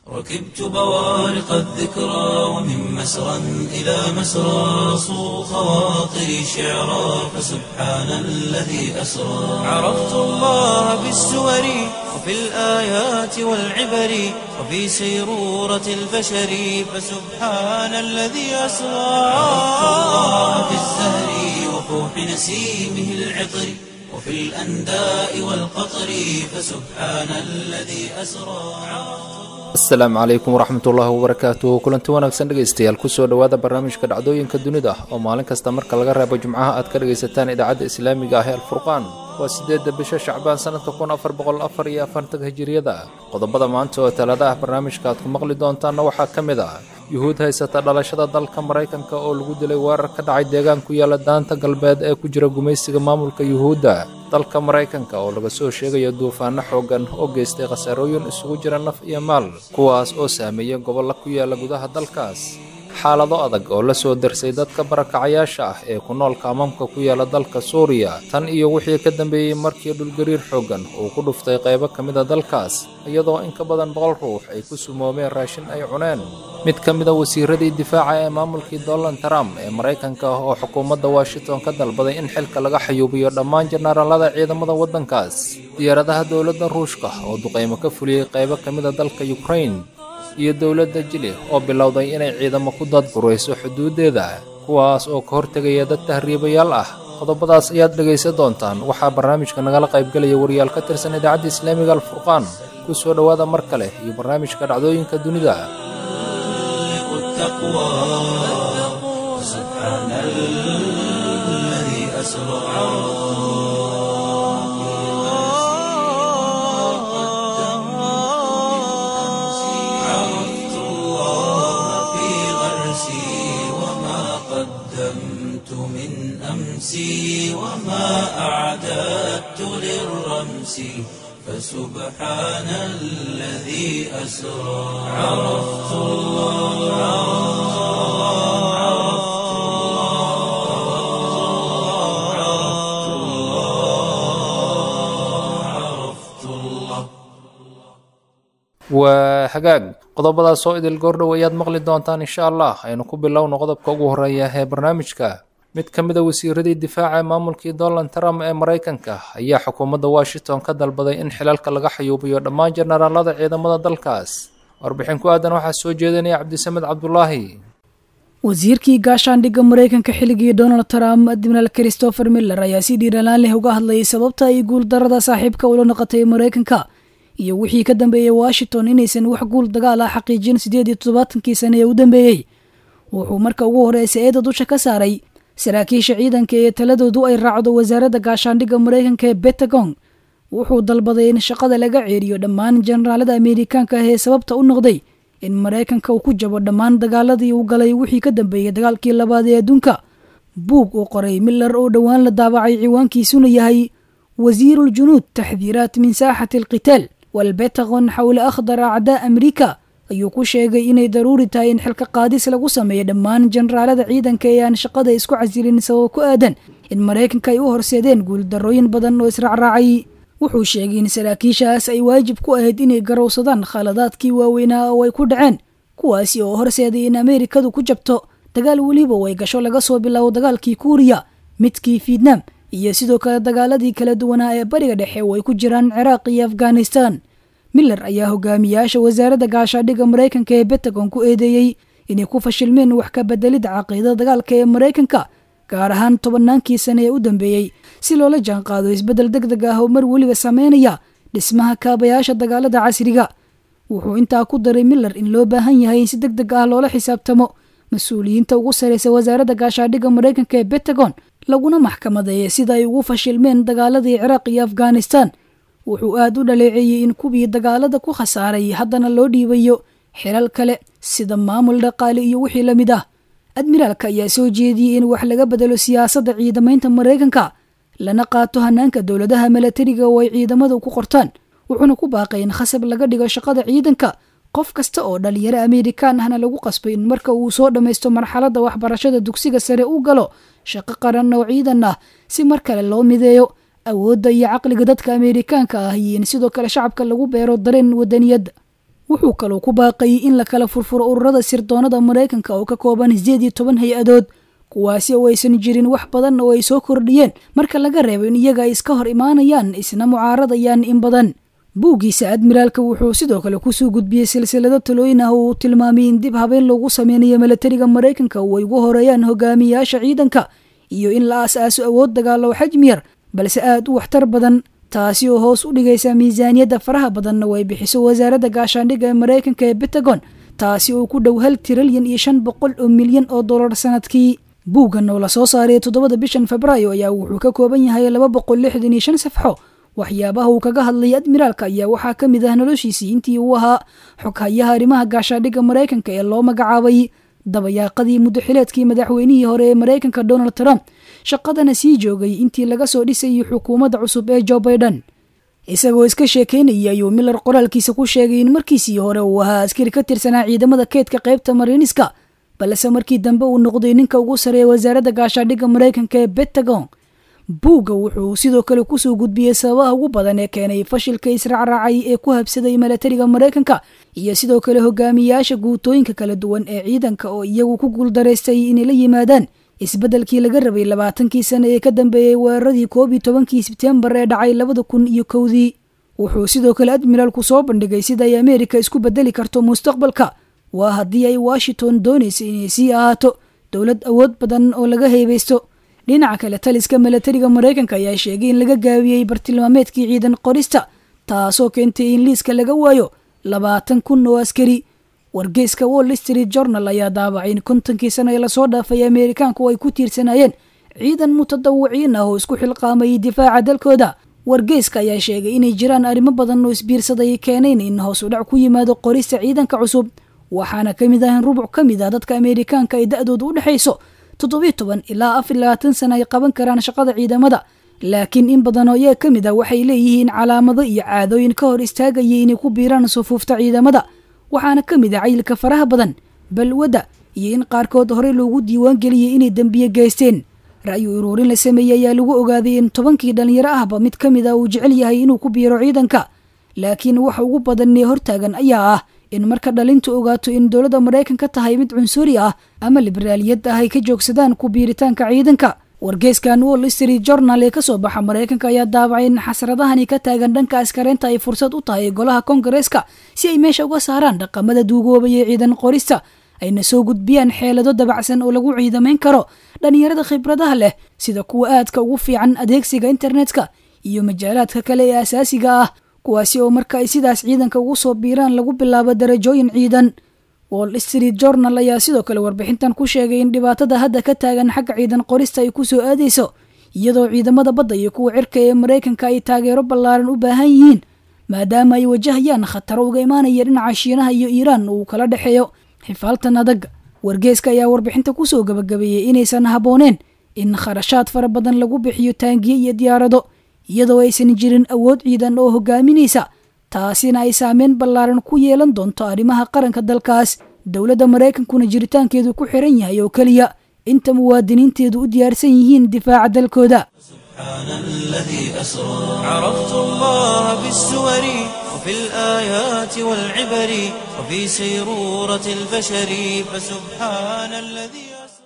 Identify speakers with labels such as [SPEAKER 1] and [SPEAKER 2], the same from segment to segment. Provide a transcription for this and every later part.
[SPEAKER 1] ركبت بوارق الذكرى ومن مسرى إلى مسرى صو خواطري شعرا فسبحان الذي أسرى عرفت الله بالسور وفي الآيات والعبر وفي سيرورة البشر فسبحان الذي أسرى عرفت الله بالزهر وفوح نسيمه العطر وفي الأنداء والقطر فسبحان الذي أسرى
[SPEAKER 2] asalaamu calaykum waraxmatullaahi wabarakaatu kulanti wanaagsan dhegaystayaal kusoo dhowaada barnaamijka dhacdooyinka dunida oo maalin kasta marka laga reebo jimcaha aad ka dhegaysataan idaacadda islaamiga ah ee alfurqaan waa siddeedda bisha shacbaan sannadka kun afar boqol afar iyo afartanka hijiriyada qodobada maanta oo talaada ah barnaamijka aad ku maqli doontaanna waxaa ka mid ah yuhuud haysata dhalashada dalka maraykanka oo lagu dilay weerar ka dhacay deegaan ku yaala daanta galbeed ee ku jira gumaysiga maamulka yuhuudda dalka maraykanka oo laga soo sheegayo duufaano xooggan oo geystay khasaarooyin isugu jira naf iyo maal kuwaas oo saameeyey gobolla ku yaala gudaha dalkaas xaalado adag oo la soo darsay dadka barakacayaasha ah ee ku nool kaamamka ku yaala dalka suuriya tan iyo wixii ka dambeeyey markii dhulgariir xooggan uu ku dhuftay qaybo ka mida dalkaas iyadoo in ka badan boqol ruux ay ku sumoomeen raashin ay cuneen mid ka mida wasiiradii difaaca ee maamulkii donald trump ee maraykanka oo xukuumadda washington ka dalbaday in xilka laga xayuubiyo dhammaan jenaraalada ciidamada waddankaas diyaaradaha dowladda ruushka oo duqaymo ka fuliyey qaybo ka mida dalka ukrain iyo dowladda jili oo bilowday inay ciidamo ku dadburayso xuduuddeeda kuwaas oo ka hortegaya dad tahriibayaal ah qodobadaas ayaad dhegaysan doontaan waxaa barnaamijka nagala qaybgelaya wariyaal ka tirsan idaacadda islaamiga alfurqaan ku soo dhowaada mar kale iyo barnaamijka dhacdooyinka dunida
[SPEAKER 1] عرفت الله في غرسي وما قدمت من أمسي وما أعددت للرمس فسبحان الذي أسرى عرفت الله عرفت الله عرفت الله عرفت الله
[SPEAKER 2] waa hagaag qodobadaas oo idil goordhow ayaad maqli doontaan insha allah aynu ku bilowno qodobka ugu horreeya ee barnaamijka mid ka mida wasiiradii difaaca ee maamulkii donald trump ee maraykanka ayaa xukuumadda washington ka dalbaday in xilalka laga xayuubiyo dhammaan jenaraalada ciidamada dalkaas warbixin ku aadan waxaa soo jeedinaya cabdisamed cabdulaahi
[SPEAKER 3] wasiirkii gaashaandhigga maraykanka xilligii donald trump admiraal christopher miller ayaa si dhiiralaan leh uga hadlayay sababta ay guuldarada saaxiibka ula noqotay maraykanka iyo wixii ka dambeeyey washington inaysan wax guul dagaal ah xaqiijin siddeed iyo toddobaatankii sane ee u dambeeyey wuxuu marka ugu horreysay eeda dusha ka saaray saraakiisha ciidanka ee taladoodu ay raacdo wasaaradda gaashaandhigga maraykanka ee betagon wuxuu dalbaday in shaqada laga ceeriyo dhammaan jenaraalada ameerikaanka ah ee sababta u noqday in maraykanka uu ku jabo dhammaan dagaaladii uu galay wixii ka dambeeyey dagaalkii labaad ee adduunka buug uu qoray miller oo dhowaan la daabacay ciwaankiisuna yahay wasiiruuljunuud taxdiiraat min saaxati alqitaal walbetagon xowla akhdar acdaa amriika ayuu ku sheegay inay daruuri tahay in xilka qaadis lagu sameeyo dhammaan jenaraalada ciidanka ee aan shaqada isku casilin sababo ku aadan in maraykanka ay u horseedeen guuldarrooyin badan oo israacraacay wuxuu sheegay in saraakiishaas ay waajib ku ahayd inay garowsadaan khaladaadkii waaweynaa oo ay ku dhaceen kuwaasi oo horseeday in ameerikadu ku jabto dagaal weliba way gasho laga soo bilaabo dagaalkii kuuriya midkii fietnam iyo sidoo kale dagaaladii kala duwanaa ee bariga dhexe oo ay ku jiraan ciraaq iyo afghanistan miller ayaa hogaamiyaasha wasaaradda gaashaadhigga maraykanka ee betagon ku eedeeyey inay ku fashilmeen wax ka bedelidda caqiidada dagaalka ee maraykanka gaar ahaan tobannaankii sane ee u dambeeyey si loola jaanqaado isbeddel deg deg ah oo mar weliba sameynaya dhismaha kaabayaasha dagaalada casriga wuxuu intaa ku daray miller in loo baahan yahay in si deg deg ah loola xisaabtamo mas-uuliyiinta ugu sarreysa wasaaradda gaashaadhigga maraykanka ee betagon laguna maxkamadeeyay sida ay ugu fashilmeen dagaaladii ciraaq iyo afghanistan wuxuu aad u dhaleeceeyey in kuwii dagaalada ku khasaaray haddana loo dhiibayo xilal kale sida maamul dhaqaale iyo wixii la mid ah admiraalka ayaa soo jeediyey in wax laga bedelo siyaasadda ciidamaynta maraykanka lana qaato hanaanka dowladaha milatariga oo ay ciidamadu ku qortaan wuxuuna ku baaqay in khasab laga dhigo shaqada ciidanka qof kasta oo dhalinyaro ameerikaan ahna lagu qasbay in marka uu soo dhammaysto marxaladda waxbarashada dugsiga sare u galo shaqo qaran oo ciidan ah si mar kale loo mideeyo awoodda iyo caqliga dadka ameerikaanka ah iyo in sidoo kale shacabka lagu beero dareen wadaniyadda wuxuu kaloo ku baaqayay in la kala furfuro ururada sirdoonada maraykanka oo ka kooban sideed iyo toban hay-adood kuwaasi oo aysan jirin wax badan oo ay soo kordhiyeen marka laga reebo in iyaga ay iska hor imaanayaan isna mucaaradayaan in badan buuggiisa admiraalka wuxuu sidoo kale kusoo gudbiyey silsilado talooyin ah oo uu tilmaamay in dib habeen loogu sameynayo milatariga maraykanka oo ay ugu horeeyaan hogaamiyayaasha ciidanka iyo in la aas-aaso awood dagaalo xajmi yar balse aada u waxtar badan taasi oo hoos u dhigaysa miisaaniyadda faraha badanna oo ay bixiso wasaaradda gaashaandhigga ee maraykanka ee bentagon taasi oo ku dhow hal tirilyan iyo shan boqol oo milyan oo dollar sanadkii buuggan oo lasoo saaray toddobada bishan febraayo ayaa wuxuu ka kooban yahay laba boqol lixdan iyo shan safxo waxyaabaha uu kaga hadlay admiraalka ayaa waxaa ka mid ah noloshiisii intii uu ahaa xoghayaha arrimaha gaashaandhigga maraykanka ee loo magacaabay dabayaaqadii muddaxileedkii madaxweynihii hore ee maraykanka donald trump shaqadana sii joogay intii laga soo dhisayay xukuumadda cusub ee jo baiden isagoo iska sheekeynayay ayuu miller qoraalkiisa ku sheegay in markiisii hore uu ahaa askari ka tirsanaa ciidamada keydka qaybta mariiniska balse markii dambe uu noqday ninka ugu sareeya wasaaradda gaashaandhigga maraykanka ee bentagon buugga wuxuu sidoo kale kusoo gudbiyey sababaha ugu badan ee keenay fashilka israacraacay ee ku habsaday milatariga maraykanka iyo sidoo kale hogaamiyayaasha guutooyinka kala duwan ee ciidanka oo iyagu ku guuldaraystay inay la yimaadaan isbeddelkii laga rabay labaatankii sane ee ka dambeeyey weeraradii koob iyo tobankii sebtembar ee dhacay labada kun iyo kowdii wuxuu sidoo kale admiraalku soo bandhigay sida ay ameerika isku bedeli karto mustaqbalka waa haddii ay washington doonaysa inay sii ahaato dowlad awood badan oo laga heybeysto dhinaca kale taliska milatariga maraykanka ayaa sheegay in laga gaabiyey bartilmaameedkii ciidan qorista taasoo keentay in liiska laga waayo labaatan kun oo askari wargeyska wall street journal ayaa daabacay in kontonkii sano ee lasoo dhaafay ameerikaanku ay ku tiirsanayeen ciidan mutadawiciin ah oo isku xilqaamayay difaaca dalkooda wargeyska ayaa sheegay inay jiraan arrimo badan oo isbiirsaday keenayn in hoos u dhac ku yimaado qorista ciidanka cusub waxaana ka mid ah in rubuc ka mid ah dadka ameerikaanka ay da-dooda u dhexayso toddobiyo toban ilaa afar labaatan sana ay qaban karaan shaqada ciidamada laakiin in badan oo iyaga ka mid ah waxay leeyihiin calaamado iyo caadooyin ka hor istaagaya inay ku biiraan sufuufta ciidamada waxaana ka mid ah cayilka faraha badan balwadda iyo in qaarkood horey loogu diiwaan geliyey inay dembiye geysteen ra'yu uruurin la sameeyey ayaa lagu ogaaday in tobankii dhallinyaro ahba mid ka mid ah uu jecel yahay inuu ku biiro ciidanka laakiin waxa ugu badan ee hortaagan ayaa ah in marka dhalintu ogaato in dowladda maraykanka tahay mid cunsuri ah ama liberaaliyad ah ay ka joogsadaan ku biiritaanka ciidanka wargeyskan wall street journal ee kasoo baxa maraykanka ayaa daabacay in xasradahani ka taagan dhanka askareynta ay fursad u tahay golaha kongareeska si ay meesha uga saaraan dhaqamada duugoobaya ciidan qorista ayna soo gudbiyaan xeelado dabacsan oo lagu ciidamayn karo dhallinyarada khibradaha leh sida kuwa aadka ugu fiican adeegsiga internetka iyo majaalaadka kale ee asaasiga ah kuwaasi oo marka ay sidaas ciidanka ugu soo biiraan lagu bilaabo darajooyin ciidan wall street journal ayaa sidoo kale warbixintan ku sheegay in dhibaatada hadda ka taagan xagga ciidan qorista ay kusoo aadayso iyadoo ciidamada badda iyo kuwa cirka ee maraykanka ay taageero ballaaran u baahan yihiin maadaama ay wajahayaan khataro uga imaanaya dhinaca shiinaha iyo iiraan uu kala dhexeeyo xifaaltan adag wargeeska ayaa warbixinta kusoo gabagabeeyey inaysan habbooneen in kharashaad fara badan lagu bixiyo taangiye iyo diyaarado iyadoo aysan jirin awood ciidan oo hogaaminaysa taasina ay saameyn ballaaran ku yeelan doonto arrimaha qaranka dalkaas dowladda maraykankuna jiritaankeedu ku xiran yahay oo keliya inta muwaadiniinteedu u diyaarsan yihiin difaaca dalkooda
[SPEAKER 1] سبحان الذي أسرى عرفت الله بالسور وفي الآيات والعبر وفي سيرورة البشر فسبحان الذي أسرى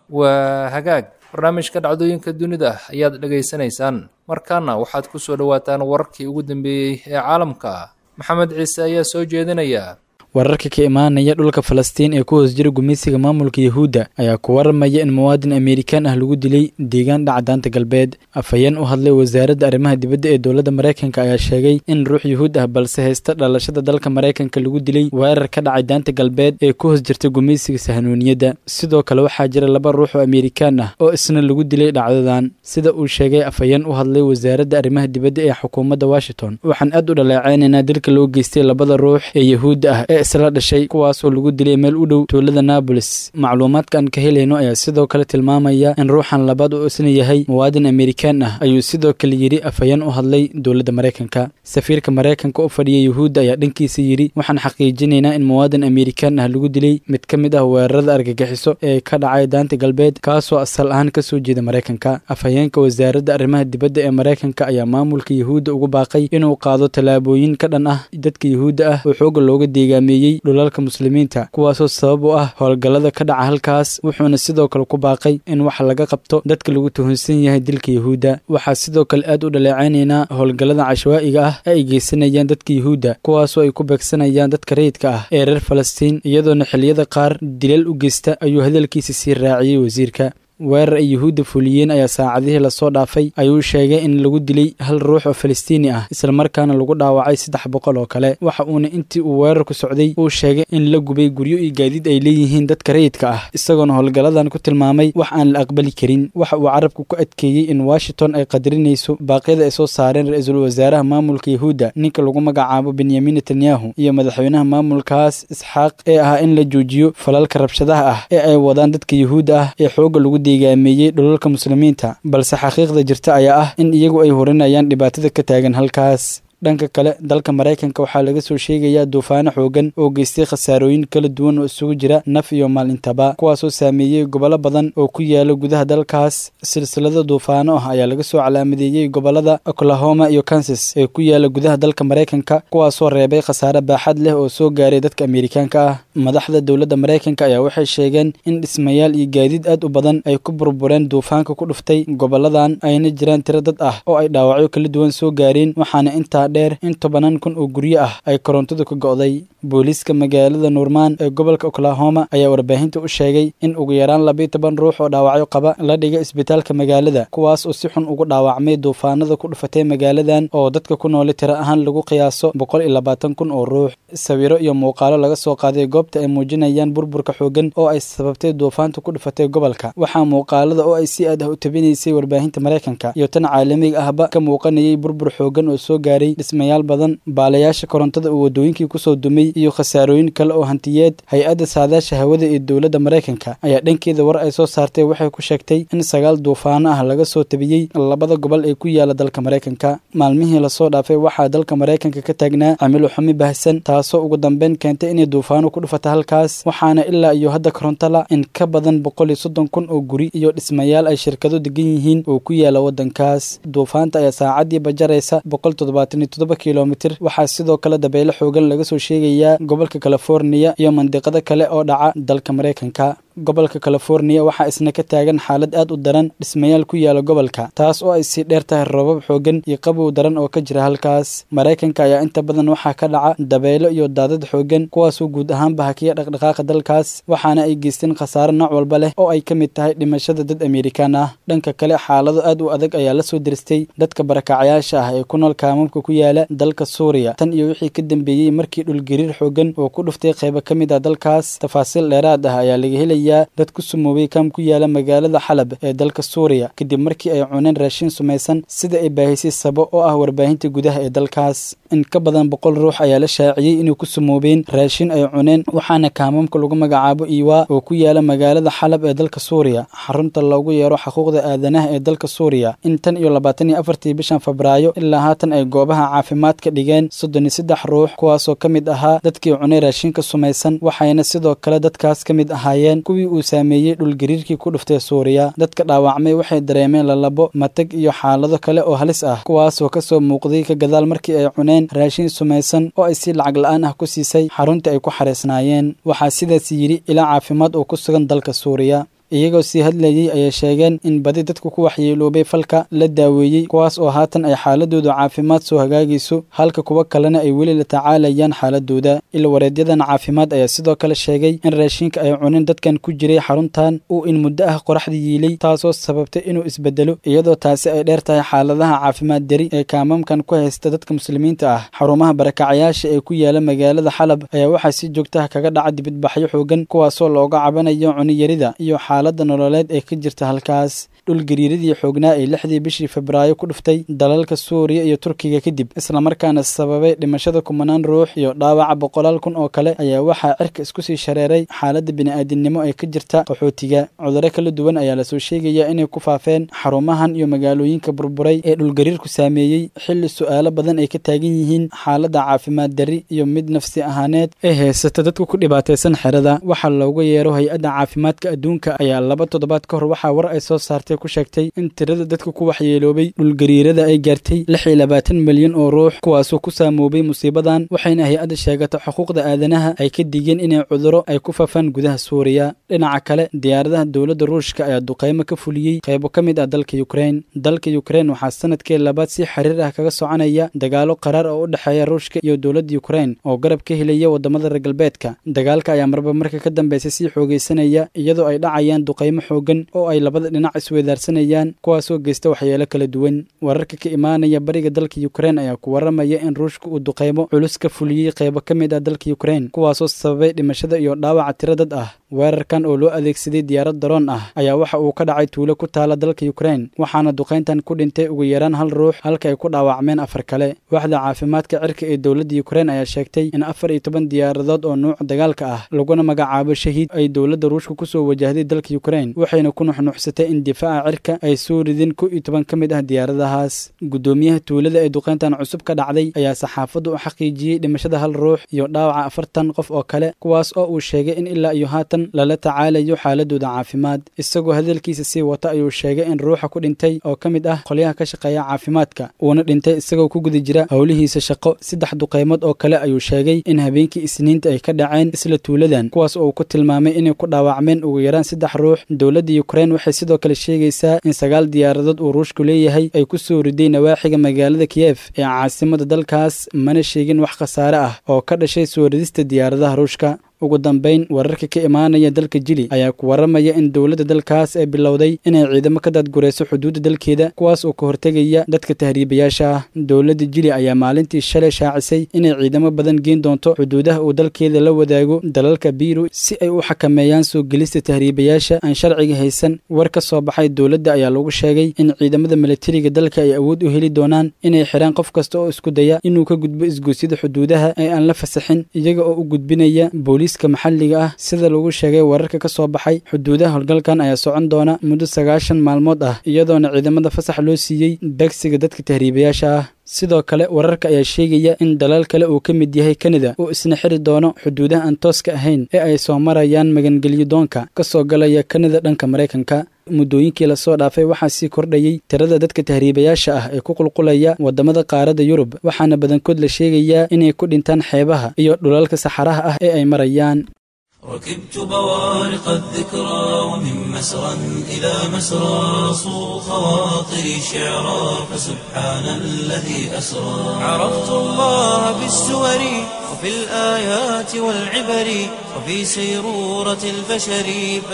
[SPEAKER 2] waa hagaag barnaamijka dhacdooyinka dunida ayaad dhegaysanaysaan markaana waxaad ku soo dhowaataan wararkii ugu dambeeyey ee caalamka maxamed ciise ayaa soo jeedinaya
[SPEAKER 4] wararka ka imaanaya dhulka falastiin ee ku hoos jira gumeysiga maamulka yahuudda ayaa ku waramaya in muwaadin amerikaan ah lagu dilay deegaan dhaca daanta galbeed afhayeen u hadlay wasaaradda arrimaha dibadda ee dowladda maraykanka ayaa sheegay in ruux yuhuud ah balse haysta dhalashada dalka maraykanka lagu dilay weerar ka dhacay daanta galbeed ee ku hoos jirta gumeysiga sahnuuniyadda sidoo kale waxaa jira laba ruux oo amerikaan ah oo isna lagu dilay dhacdadan sida uu sheegay afhayeen u hadlay wasaaradda arrimaha dibadda ee xukuumadda washington waxaan aad u dhaleeceynaynaa dilka loo geystay labada ruux ee yahuudda ah ee isla dhashay kuwaasoo lagu dilay meel u dhow tuulada naabolis macluumaadka aan ka helayno ayaa sidoo kale tilmaamaya in ruuxan labaad uu isna yahay muwaadin amerikaan ah ayuu sidoo kale yidhi afhayeen u hadlay dowladda maraykanka safiirka maraykanka u fadhiya yuhuudda ayaa dhankiisa yidhi waxaan xaqiijinaynaa in muwaadin amerikaan ah lagu dilay mid ka mid ah weerarada argagixiso ee ka dhacay daanta galbeed kaasoo asal ahaan ka soo jeeda maraykanka afhayeenka wasaaradda arrimaha dibadda ee maraykanka ayaa maamulka yuhuudda ugu baaqay inuu qaado tallaabooyin ka dhan ah dadka yuhuudda ah oo xooga looga deegaameeyey dhulalka muslimiinta kuwaasoo sabab u ah howlgallada ka dhaca halkaas wuxuuna sidoo kale ku baaqay in wax laga qabto dadka lagu tuhunsan yahay dilka yuhuudda waxaa sidoo kale aad u dhaleecaynaynaa howlgallada cashwaa'iga ah ee ay geysanayaan dadka yuhuudda kuwaasoo ay ku beegsanayaan dadka rayidka ah ee reer falastiin iyadoona xilliyada qaar dilal u geysta ayuu hadalkiisa sii raaciyey wasiirka weerar ay yuhuudda fuliyeen ayaa saacadihii lasoo dhaafay ayuu sheegay in lagu dilay hal ruux oo falastiini ah islamarkaana lagu dhaawacay saddex boqol oo kale waxa uuna intii uu weerarku socday uu sheegay in la gubay guryo iyo gaadiid ay leeyihiin dadka rayidka ah isagoona howlgalladan ku tilmaamay wax aan la aqbali karin waxa uu carabku ku adkeeyey in washington ay qadarinayso baaqyada ay soo saareen ra-iisul wasaaraha maamulka yuhuudda ninka lagu magacaabo benyamin netanyahu iyo madaxweynaha maamulkaas isxaaq ee ahaa in la joojiyo falalka rabshadaha ah ee ay wadaan dadka yuhuudda ah ee xooga lagu deegaameeyey dhulalka muslimiinta balse xaqiiqda jirta ayaa ah in iyagu ay horinayaan dhibaatada ka taagan halkaas dhanka kale dalka maraykanka waxaa laga soo sheegayaa duufaano xoogan oo geystay khasaarooyin kala duwan oo isugu jira naf iyo maal intaba kuwaasoo saameeyey gobollo badan oo ku yaala gudaha dalkaas silsilada duufaano ah ayaa laga soo calaamadeeyey gobollada oklahoma iyo kansas ee ku yaala gudaha dalka maraykanka kuwaasoo reebay khasaare baaxad leh oo soo gaaray dadka amerikaanka ah madaxda dowladda maraykanka ayaa waxay sheegeen in dhismayaal iyo gaadiid aad u badan ay ku burbureen duufaanka ku dhuftay gobolladan ayna jiraan tiro dad ah oo ay dhaawacyo kala duwan soo gaareen waxaana intaa dheer in tobanaan kun oo guryo ah ay korontadu ka go'day booliiska magaalada nuurmaan ee gobolka oklahoma ayaa warbaahinta u sheegay in ugu yaraan labiiyo toban ruux oo dhaawacyo qaba la dhigay isbitaalka magaalada kuwaas oo si xun ugu dhaawacmay duufaanada ku dhufatay magaaladan oo dadka ku nooli tiro ahaan lagu qiyaaso boqol iyo labaatan kun oo ruux sawiro iyo muuqaalo laga soo qaaday goobta ay muujinayaan burburka xoogan oo ay sababtay duufaanta ku dhufatay gobolka waxaa muuqaalada oo ay si aad ah u tabinaysay warbaahinta maraykanka iyo tan caalamiga ahba ka muuqanayay burbur xoogan oo soo gaaray dhismayaal badan baalayaasha korontada uu waddooyinkii kusoo dumay iyo khasaarooyin kale oo hantiyeed hay-adda saadaasha hawada ee dowladda maraykanka ayaa dhankeeda war ay soo saartay waxay ku sheegtay in sagaal duufaano ah laga soo tabiyey labada gobol ee ku yaala dalka maraykanka maalmihii lasoo dhaafay waxaa dalka maraykanka ka taagnaa cimilo xumi bahsan taasoo ugu dambeyn keentay inay duufaano ku dhufata halkaas waxaana ilaa iyo hadda korontala in ka badan boqol iyo soddon kun oo guri iyo dhismayaal ay shirkado degan yihiin oo ku yaala waddankaas duufaanta ayaa saacadii bajaraysa boqol toddobaatan iyo toddoba kilomitir waxaa sidoo kale dabeyle xoogan laga soo sheegayaa gobolka californiya iyo mandiqado kale oo dhaca dalka maraykanka gobolka californiya waxaa isna ka taagan xaalad aad u daran dhismayaal ku yaala gobolka taas oo ay sii dheer tahay roobab xoogan iyo qabow daran oo ka jira halkaas maraykanka ayaa inta badan waxaa ka dhaca dabeelo iyo daadad xoogan kuwaasoo guud ahaanba hakiya dhaqdhaqaaqa dalkaas waxaana ay geysteen khasaare nooc walba leh oo ay ka mid tahay dhimashada dad amerikaan ah dhanka kale xaalado aad u adag ayaa la soo diristay dadka barakacayaasha ah ee ku nool kaamamka ku yaala dalka suuriya tan iyo wixii ka dambeeyey markii dhulgariir xoogan oo ku dhuftay qaybo ka mid ah dalkaas tafaasiil dheeraad ah ayaa laga helaya dad ku sumoobay kaam ku yaala magaalada xalab ee dalka suuriya kadib markii ay cuneen raashin sumaysan sida ay baahisay sabo oo ah warbaahinta gudaha ee dalkaas in ka badan boqol ruux ayaa la shaaciyey inay ku sumoobeen raashin ay cuneen waxaana kaamamka lagu magacaabo iwaa oo ku yaala magaalada xalab ee dalka suuriya xarunta loogu yeero xuquuqda aadanaha ee dalka suuriya in tan iyo labaatan iyo afartii bishan febraayo ilaa haatan ay goobaha caafimaadka dhigeen soddon iyo saddex ruux kuwaasoo ka mid ahaa dadkii cunay raashinka sumaysan waxayna sidoo kale dadkaas ka mid ahaayeen kuwii uu saameeyey dhulgariirkii ku dhuftay suuriya dadka dhaawacmay waxay dareemeen lalabo matag iyo xaalado kale oo halis ah kuwaasoo kasoo muuqday ka gadaal markii ay cuneen raashin sumaysan oo ay si lacag la-aan ah ku siisay xaruntii ay ku xareysnaayeen waxaa sidaas yidhi ilaa caafimaad oo ku sugan dalka suuriya iyagoo sii hadlayey ayay sheegeen in badi dadku ku waxyeeloobay falka la daaweeyey kuwaas oo haatan ay xaaladooda caafimaad soo hagaagayso halka kuwa kalena ay weli la tacaalayaan xaaladooda ilwareedyadan caafimaad ayaa sidoo kale sheegay in raashinka ay cunin dadkan ku jiray xaruntan uu in muddo ah qoraxda yiilay taasoo sababtay inuu isbedelo iyadoo taasi ay dheer tahay xaaladaha caafimaad dari ee kaamamkan ku haysta dadka muslimiinta ah xarumaha barakacayaasha ee ku yaala magaalada xalab ayaa waxaa si joogtaha kaga dhaca dibidbaxyo xoogan kuwaasoo looga cabanayo cuniyarida iyo xaaladda nololeed ee ka jirta halkaas dhulgariiradii xoognaa ee lixdii bishii febraayo ku dhuftay dalalka suuriya iyo turkiga kadib islamarkaana sababay dhimashada kumanaan ruux iyo dhaawaca boqolaal kun oo kale ayaa waxaa cirka isku sii shareeray xaaladda bini'aadinimo ee ka jirta qaxootiga cudurro kala duwan ayaa lasoo sheegayaa inay ku faafeen xarumahan iyo magaalooyinka burburay ee dhulgariirku saameeyey xilli su'aalo badan ay ka taagan yihiin xaaladda caafimaad darri iyo mid nafsi ahaaneed ee heysata dadka ku dhibaataysan xerada waxaa looga yeero hay-adda caafimaadka adduunka ayaa laba toddobaad ka hor waxaa war ay soo saartay ku sheegtay in tirada dadka ku waxyeeloobay dhulgariirada ay gaartay lix iyo labaatan milyan oo ruux kuwaasoo ku saamoobay musiibadan waxayna hay-adda sheegata xuquuqda aadanaha ay ka digeen inay cuduro ay ku faafaan gudaha suuriya dhinaca kale diyaaradaha dowladda ruushka ayaa duqaymo ka fuliyey qaybo ka mid ah dalka yukrein dalka yukrein waxaa sanadkii labaad si xiriir ah kaga soconaya dagaalo qaraar oo u dhexeeya ruushka iyo dowladda yukrein oo garab ka helaya wadamada reer galbeedka dagaalka ayaa marba marka ka dambeysay sii xoogeysanaya iyadoo ay dhacayaan duqaymo xoogan oo ay labada dhinac isweydaarsanayaan kuwaasoo geysta waxyeelo kala duwan wararka ka imaanaya bariga dalka yukrein ayaa ku waramaya in ruushka uu duqaymo culus ka fuliyey qaybo ka mid ah dalka yukrein kuwaasoo sababay dhimashada iyo dhaawaca tiro dad ah weerarkan oo loo adeegsaday diyaarad daroon ah ayaa waxa uu ka dhacay tuulo ku taala dalka yukrein waxaana duqayntan ku dhintay ugu yaraan hal ruux halka ay ku dhaawacmeen afar kale waaxda caafimaadka cirka ee dowladda yukrein ayaa sheegtay in afar iyo toban diyaaradood oo nuuc dagaalka ah laguna magacaabo shahiid ay dowladda ruushka kusoo wajahday dalka yukrein waxayna ku nuxnuxsatay in difaaca cirka ay soo rideen ko iyo toban ka mid ah diyaaradahaas guddoomiyaha tuulada ee duqayntan cusub ka dhacday ayaa saxaafaddu u xaqiijiyey dhimashada hal ruux iyo dhaawaca afartan qof oo kale kuwaas oo uu sheegay in ilaa iyo haatan lala tacaalayo xaaladooda caafimaad isagoo hadalkiisa sii wata ayuu sheegay in ruuxa ku dhintay oo ka mid ah qolyaha ka shaqeeya caafimaadka uuna dhintay isagoo ku guda jira howlihiisa shaqo saddex duqaymood oo kale ayuu sheegay in habeenkii isniinta ay ka dhaceen isla tuuladan kuwaas oo uu ku tilmaamay inay ku dhaawacmeen ugu yaraan saddex ruux dowladda yukrein waxay sidoo kale sheegaysaa in sagaal diyaaradood uu ruushku leeyahay ay ku soo riday nawaaxiga magaalada kiyef ee caasimada dalkaas mana sheegin wax khasaare ah oo ka dhashay soo ridista diyaaradaha ruushka ugu dambayn wararka ka imaanaya dalka jili ayaa ku waramaya in dowladda dalkaas ay bilowday inay ciidamo ka daadgurayso xuduudda dalkeeda kuwaas oo ka hortegaya dadka tahriibayaasha ah dowladda jili ayaa maalintii shalay shaacisay inay ciidamo badan geen doonto xuduudaha uu dalkeeda la wadaago dalalka biiru si ay u xakameeyaan soo gelista tahriibayaasha aan sharciga haysan war ka soo baxay dowladda ayaa lagu sheegay in ciidamada milatariga dalka ay awood u heli doonaan inay xiraan qof kasta oo isku daya inuu ka gudbo isgoosyada xuduudaha ee aan la fasaxin iyaga oo u gudbinaya booliiska maxalliga ah sida lagu sheegay wararka ka soo baxay xuduudaha howlgalkan ayaa socon doona muddo sagaashan maalmood ah iyadoona ciidamada fasax loo siiyey beegsiga dadka tahriibayaasha ah sidoo kale wararka ayaa sheegaya in dalal kale uu ka mid yahay kanada oo isna xiri doono xuduudaha aan tooska ahayn ee ay soo marayaan magangelyo doonka ka soo galaya kanada dhanka maraykanka muddooyinkii lasoo dhaafay waxaa sii kordhayey tirada dadka tahriibayaasha ah ee ku qulqulaya waddamada qaaradda yurub waxaana badankood la sheegayaa inay ku dhintaan xeebaha iyo dhulalka saxaraha ah ee ay marayaan
[SPEAKER 1] ركبت بوارق الذكرى ومن مسرى إلى مسرى صو خواطري شعرا فسبحان الذي أسرى عرفت الله بالسور وفي الآيات والعبر وفي سيرورة البشر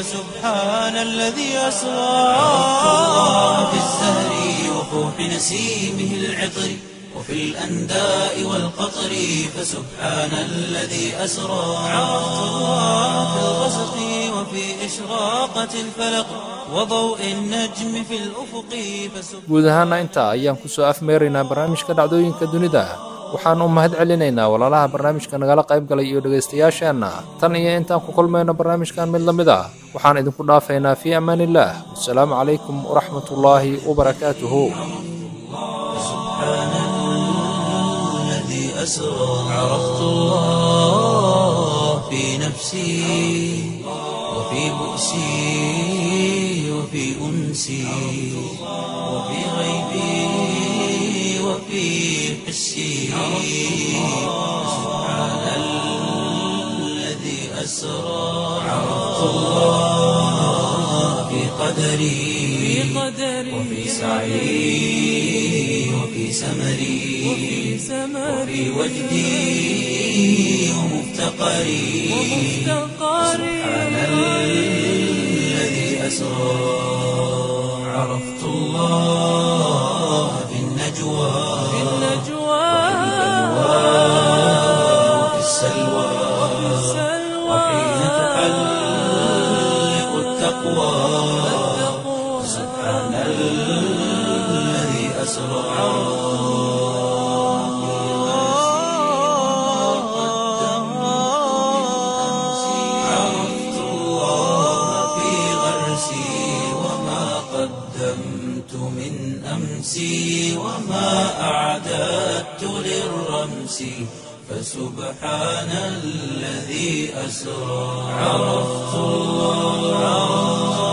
[SPEAKER 1] فسبحان الذي أسرى عرفت الله بالزهر وفوح نسيمه العطر وفي الأنداء والقطر فسبحان الذي أسرى عرفت الله في الغسق وفي إشراقة الفلق وضوء النجم في الأفق فسبحان
[SPEAKER 2] guud ahaana intaa ayaan ku soo afmeeraynaa barnaamijka dhacdooyinka dunida waxaan u mahad celinaynaa walaalaha barnaamijka nagala qayb galay iyo dhegaystayaasheenna tan iyo intaan ku kulmayno barnaamijkan mid la mid ah waxaan idinku dhaafaynaa fii amaan illaah wasalaamu calaykum waraxmatullaahi wabarakaatuhu
[SPEAKER 1] الذي أسرى عرفت الله في نفسي وفي بؤسي وفي أنسي وفي غيبي وفي حسي سبحان الذي أسرى عرفت الله في قدري وفي سعي وفي سمري وفي وجدي ومفتقري سبحان الذي أسرى عرفت الله في النجوى وفي السلوى وحين تحلق التقوى سبحان عرفت الله في غرسي وما قدمت من أمسي وما أعددت للرمس فسبحان الذي أسرى عرفت الله